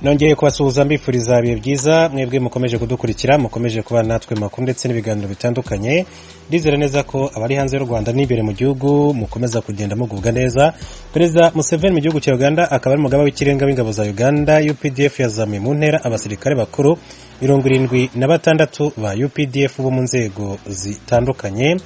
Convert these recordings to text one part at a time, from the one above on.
nongeye kubasuhuza mbifuriza ibihe byiza mwebwe mukomeje kudukurikira mukomeje kuba natwe makuru ndetse n'ibiganiro bitandukanye ndizera neza ko abari hanze y'u rwanda n'imbere mu gihugu mukomeza kugenda mugubwa neza perezida museveni mu gihugu cya uganda akaba ari umugaba w'ikirenga w'ingabo za uganda updf yazamuye mu ntera abasirikare bakuru mirongo irindwi na batandatu ba updf bo mu nzego zitandukanye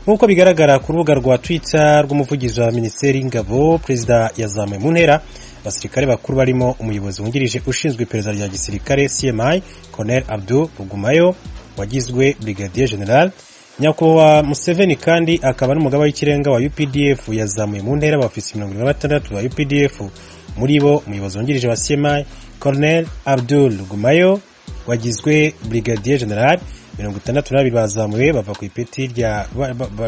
nk'uko bigaragara ku rubuga rwa twitter rw'umuvugizi wa minisiteri y'ingabo perezida yazamuye mu ntera abasirikare bakuru barimo umuyobozi wungirije ushinzwe iperereza rya gisirikare cmi colonel abdu rugumayo wagizwe brigadier general nyakubahwa museveni kandi akaba ari umugaba w'ikirenga wa updf yazamuye mu ntera abafisi mirongo irindwi na batandatu ba updf muri bo umuyobozi wungirije wa cmi colonel abdul rugumayo wagizwe brigadier general mirongo itandatu na babiri bazamuwe bava ku ipeti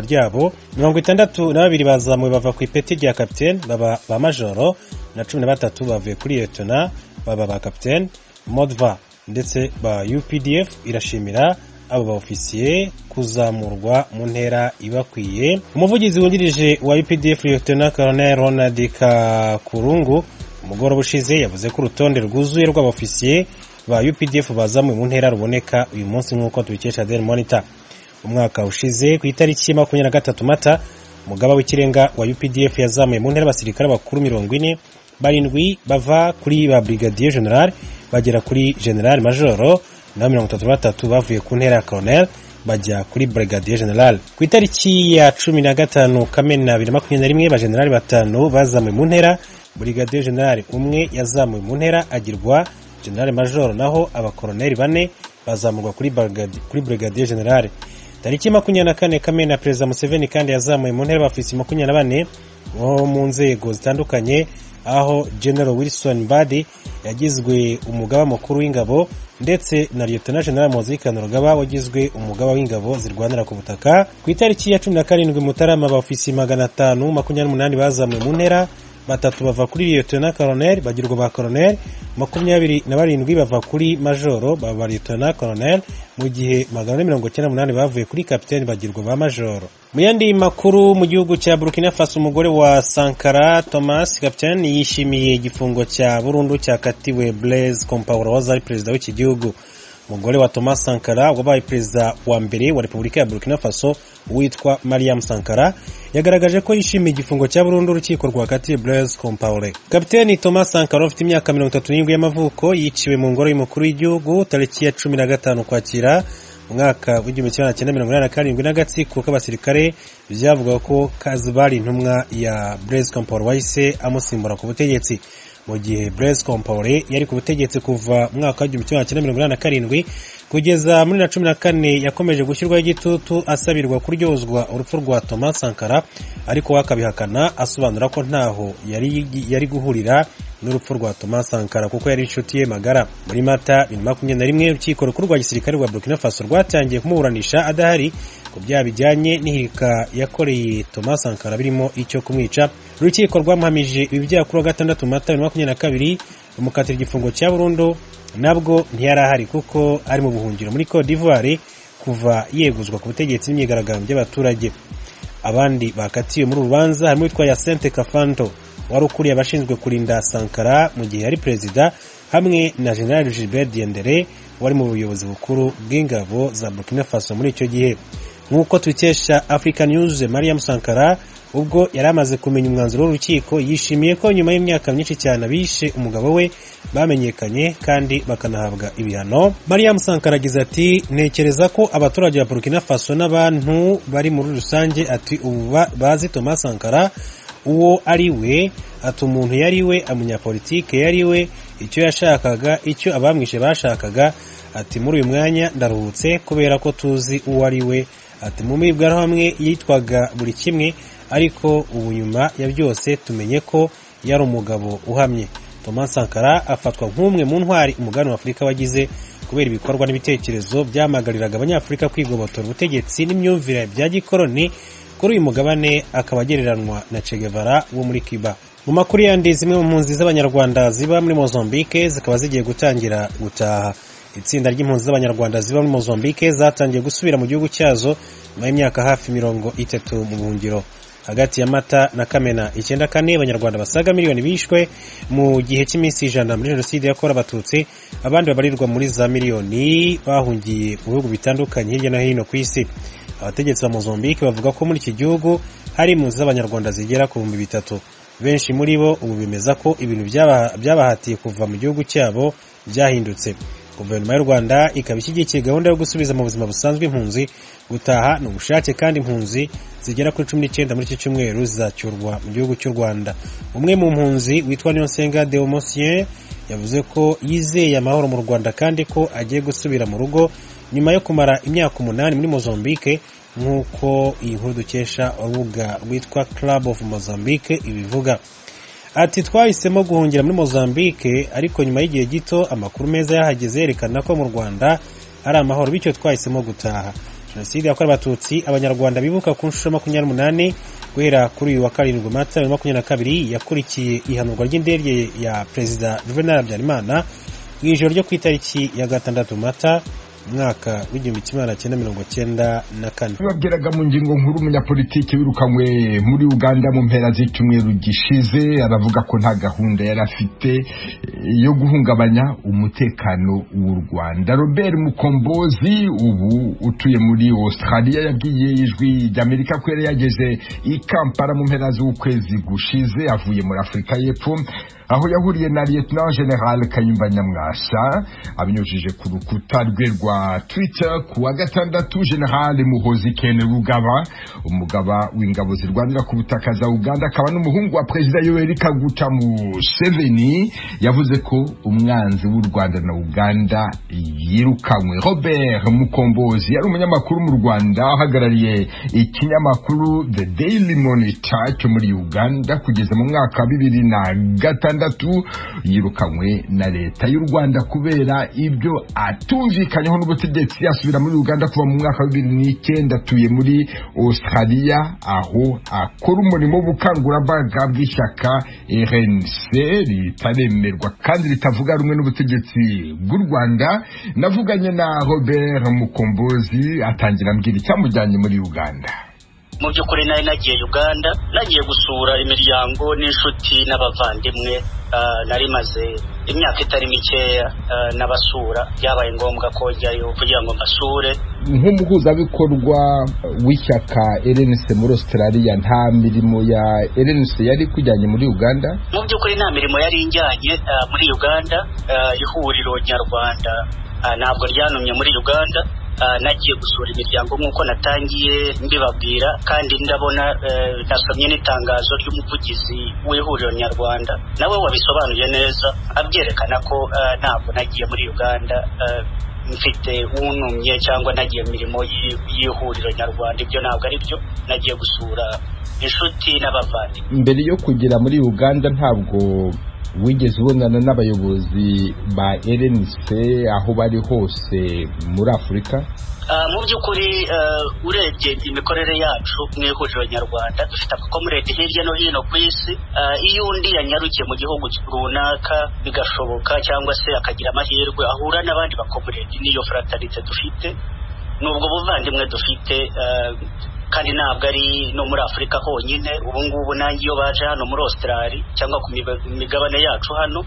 ryabo mirongo itandatu na babiri bazamuwe bava ku ipeti rya kapitene baba ba majoro na cumi na batatu bavuye kuri liyetona baba ba kapitene modva ndetse ba updf irashimira abo baofisiye kuzamurwa mu ntera ibakwiye umuvugizi wungirije wa updf liyetona colonel ronald kakurungu umugoroba ushize yavuze ko urutonde rwuzuye rw'abofisiye ba UPDF bazamuye mu ntera ruboneka uyu munsi nk'uko tubikesha Daily Monitor umwaka ushize ku itariki makumyabiri na gatatu mata umugaba w'ikirenga wa UPDF yazamuye mu ntera abasirikare bakuru mirongo ine barindwi bava kuri ba Brigadier General bagera kuri General Major na mirongo itatu batatu bavuye ku ntera ya Colonel bajya kuri Brigadier General ku itariki ya cumi na gatanu Kamena bibiri na makumyabiri na rimwe ba General batanu bazamuye mu ntera Brigadier General umwe yazamuye mu ntera agirwa generale majoro naho abakoroneri bane bazamurwa kuri brigadier generale tariki makumyabiri na kane kamena perezida museveni kandi yazamuye mu ntera abafisi makumyabiri na bane bo mu nzego zitandukanye aho general wilson badi yagizwe umugaba mukuru w'ingabo ndetse na liyetona general muzikano rugaba wagizwe umugaba w'ingabo zirwanira ku butaka ku itariki ya cumi na karindwi mutarama abafisi magana atanu makumyabiri n'umunani bazamuye mu ntera batatu bava kuri liyetona koroneri bagirwa ba koroneri makumyabiri na barindwi bava kuri majoro baba liyetona koroneri mu gihe magana ane mirongo icyenda n'umunani bavuye kuri kapitani bagirwa ba majoro mu yandi makuru mu gihugu cya burkina faso umugore wa sankara thomas kapitani yishimiye igifungo cya burundu cyakatiwe blaise compaore wahoze ari perezida w'iki gihugu umugore wa thomas sankara wabaye perezida wa mbere wa repubulika ya burkina faso witwa mariam sankara yagaragaje ko yishimiye igifungo cya burundu urukiko rwakatiye blaise compaore kapiteni thomas sankara ufite imyaka mirongo itatu n'irindwi y'amavuko yiciwe mu ngoro y'umukuru w'igihugu tariki ya cumi na gatanu ukwakira umwaka w'igihumbi kimwe magana cyenda mirongo inani na karindwi n'agatsiko k'abasirikare byavuga ko kazibari intumwa ya blaise compaore wahise amusimbura ku butegetsi mu gihe Blaise Compaore yari ku butegetsi kuva mu mwaka w'igihumbi kimwe magana mirongo inani na karindwi kugeza muri na cumi na kane yakomeje gushyirwaho igitutu asabirwa kuryozwa urupfu rwa Thomas Sankara ariko we akabihakana asobanura ko ntaho yari, yari guhurira n'urupfu rwa Thomas Sankara kuko yari inshuti ye magara muri mata bibiri makumyabiri na rimwe urukiko rukuru rwa gisirikare rwa Burkina Faso rwatangiye kumuburanisha adahari ku byaha bijyanye n'ihirika yakoreye Thomas Sankara birimo icyo kumwica urukiko rwamuhamije ibi byaha kuri wa gatandatu mata bibiri makumyabiri na kabiri rumukatira igifungo cya burundu nabwo ntiyari ahari kuko ari mu buhungiro muri Cote d'Ivoire kuva yeguzwa ku butegetsi n'imyigaragambyo y'abaturage abandi bakatiwe muri uru rubanza harimo uwitwa Yacente Kafanto wari ukuriye abashinzwe kurinda Sankara mu gihe yari perezida hamwe na General Gilbert Diendere wari mu buyobozi bukuru bw'ingabo za Burkina Faso muri icyo gihe nk'uko tubikesha African News Mariam Sankara ubwo yari amaze kumenya umwanzuro w'urukiko yishimiye ko nyuma y'imyaka myinshi cyane abishe umugabo we bamenyekanye kandi bakanahabwa ibihano Mariam Sankara agize ati ntekereza ko abaturage ba Burkina Faso n'abantu bari muri rusange ati ubu bazi Thomas Sankara uwo ari we ati umuntu yari we umunyapolitike yari we icyo yashakaga icyo abamwishe bashakaga ati muri uyu mwanya ndaruhutse kubera ko tuzi uwo ari we ati mu mbwirwaruhamwe yitwaga buri kimwe ariko ubu nyuma ya byose tumenye ko yari umugabo uhamye Thomas Sankara afatwa nk'umwe mu ntwari umugabane wa Afurika wagize kubera ibikorwa n'ibitekerezo byamagariraga abanyafurika kwigobotora ubutegetsi n'imyumvire bya gikoroni kuri uyu mugabane akaba agereranywa na Che Guevara wo muri Cuba mu makuru yandi zimwe mu mpunzi z'abanyarwanda ziba muri Mozambique zikaba zigiye gutangira gutaha itsinda ry'impunzi z'abanyarwanda ziba muri Mozambique zatangiye gusubira mu gihugu cyazo nyuma y'imyaka hafi mirongo itatu mu buhungiro hagati ya mata na kamena icyenda kane abanyarwanda basaga miliyoni bishwe mu gihe cy'iminsi ijana muri jenoside yakorewe abatutsi abandi babarirwa muri za miliyoni bahungiye mu bihugu bitandukanye hirya no hino ku isi abategetsi ba mozambique bavuga ko muri iki gihugu hari impunzi z'abanyarwanda zigera ku bihumbi bitatu benshi muri bo ubu bemeza ko ibintu byaba- byabahatiye kuva mu gihugu cyabo byahindutse guverinoma y'u rwanda ikaba ishyigikiye gahunda yo gusubiza mu buzima busanzwe impunzi gutaha ni ubushake kandi impunzi zigera kuri cumi n'icyenda muri iki cyumweru zizacyurwa mu gihugu cy'u rwanda umwe mu mpunzi witwa niyonsenga deomosien yavuze ko yizeye amahoro mu rwanda kandi ko agiye gusubira mu rugo nyuma yo kumara imyaka umunani muri mozambique nk'uko iyi nkuru dukesha urubuga rwitwa club of mozambique ibivuga ati twahisemo guhungira muri mozambique ariko nyuma y'igihe gito amakuru meza yahageze yerekana ko mu rwanda ari amahoro bityo twahisemo gutaha jenoside yakorewe abatutsi abanyarwanda bibuka ku nshuro makumyabiri n'umunani guhera kuri uyu wa karindwi mata bibiri na makumyabiri na kabiri yakurikiye ihanurwa ry'indege ya perezida juvenal habyarimana mu ijoro ryo ku itariki ya gatandatu mata umwaka w'igihumbi kimwe magana cyenda mirongo cyenda na kane babwiraga mu ngingo nkuru umunyapolitiki wirukanywe muri uganda mu mpera z'icyumweru gishize aravuga ko nta gahunda yari afite eh, yo guhungabanya umutekano w'u rwanda robert mukombozi ubu utuye muri australia yabwiye ijwi ry'amerika ko yari yageze i kampala mu mpera z'ukwezi gushize avuye muri afurika y'epfo aho yahuriye na lieutenant general kayumba nyamwasa abinyujije ku rukuta rwe rwa twitter ku wa gatandatu general muhozi kene rugaba umugaba w'ingabo zirwanira ku butaka za uganda akaba n'umuhungu wa perezida yoweri kaguta museveni yavuze ko umwanzi w'u rwanda na uganda yirukanywe robert mukombozi yari umunyamakuru mu rwanda ahagarariye ikinyamakuru the daily monitor cyo muri uganda kugeza mu mwaka wa bibiri na gatandatu gatandatu yirukanywe na leta y'u rwanda kubera ibyo atumvikanyeho n'ubutegetsi asubira muri uganda kuva mu mwaka wa bibiri n'icyenda atuye muri australia aho akora umurimo w'ubukangurambaga bw'ishyaka rnc ritaremerwa kandi ritavuga rumwe n'ubutegetsi bw'u rwanda navuganye na robert mukombozi atangira ambwira icyamujyanye muri uganda mu by'ukuri nari nagiye uganda nagiye gusura imiryango n'inshuti n'abavandimwe Ah, nari maze imyaka itari mikeya ah, n'abasura byabaye ngombwa ko njyayo kugira ngo mbasure nk'umuhuzabikorwa w'ishyaka erenise muri australia nta mirimo ya erenise yari ikujyanye muri uganda mu by'ukuri nta mirimo yari injyanye ah, muri uganda Ah, ihuriro nyarwanda ah, ntabwo ryanumye muri uganda Ah, nagiye gusura imiryango nk'uko natangiye mbibabwira kandi ndabona eh, nasomye n'itangazo ry'umuvugizi w'ihuriro nyarwanda nawe wabisobanuye neza abyerekana ko ah, ntabwo nagiye muri uganda ah, mfite wunumye cyangwa nagiye mu mirimo y'i- y'ihuriro nyarwanda ibyo ntabwo ari byo nagiye gusura inshuti n'abavandimwe mbere yo kugera muri uganda ntabwo wigeze ubonana n'abayobozi ba erenise aho bari hose muri afurika Ah, mu by'ukuri ah, urebye imikorere yacu mu ihuriro nyarwanda dufite amakomerede hirya no hino ku isi Ah, iyo undi yanyarukiye mu gihugu runaka bigashoboka cyangwa se akagira amahirwe ahura n'abandi bakomerede n'iyo fraternite dufite n'ubwo buvandimwe dufite ah, kandi ntabwo ari no muri afurika honyine ubu ngubu nanjye iyo baje hano muri australia cyangwa ku miba- migabane yacu hano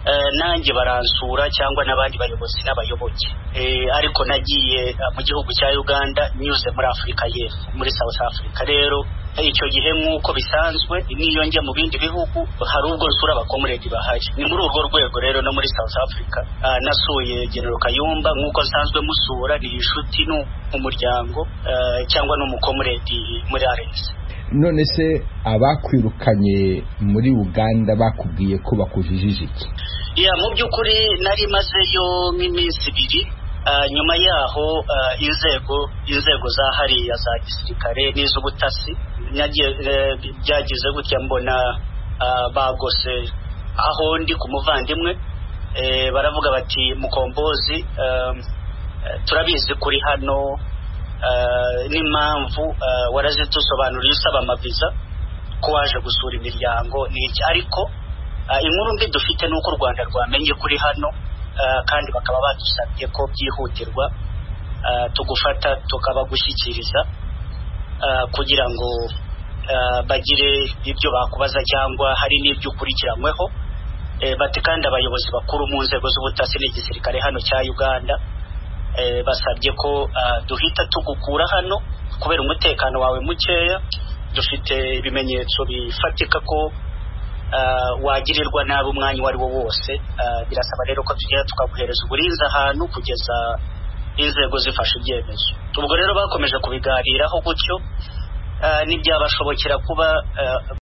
Eh, nanjye baransura cyangwa n'abandi bayobozi n'abayoboke Eh, ariko nagiye eh, mu gihugu cya uganda nyuze muri afurika y'epfo muri south africa rero eh, icyo gihe nk'uko bisanzwe n'iyo njya mu bindi bihugu hari ubwo nsura abakomuredi bahari ni muri urwo rwego rero no muri south africa ah, nasuye genero kayumba nk'uko nsanzwe musura ni inshuti ni umuryango eh, cyangwa n'umukomuredi muri arensi none se abakwirukanye muri uganda bakubwiye ko bakujijije iki ya mu by'ukuri nari mazeyo nk'iminsi ibiri Ah, nyuma yaho ah, inzego inzego za hariya za gisirikare n'iz'ubutasi nagiye- eh, byagize gutya mbona ah, bagose aho ndi ku muvandimwe Eh, baravuga bati mukombozi ah, eh, turabizi kuri hano ah, n'impamvu ah, warazidusobanuriye usaba amaviza ko waje gusura imiryango n'iki ariko Ah, inkuru mbi dufite ni uko u rwanda rwamenye kuri hano ah, kandi bakaba badusabye ko byihutirwa ah, tugufata tukabagushyikiriza ah, kugira ngo bagire ibyo bakubaza cyangwa hari n'ibyo ukurikiranyweho bati kandi abayobozi bakuru mu nzego z'ubutasi n'igisirikare hano cya uganda basabye ko duhita tugukura hano kubera umutekano wawe mukeya dufite ibimenyetso bifatika ko wagirirwa nabi umwanya uwo ari wo wose birasaba rero ko tugenda tukaguhereza uburinzi ahantu kugeza inzego zifashe ibyemezo ubwo rero bakomeje kubiganiraho gutyo ntibyabashobokera kuba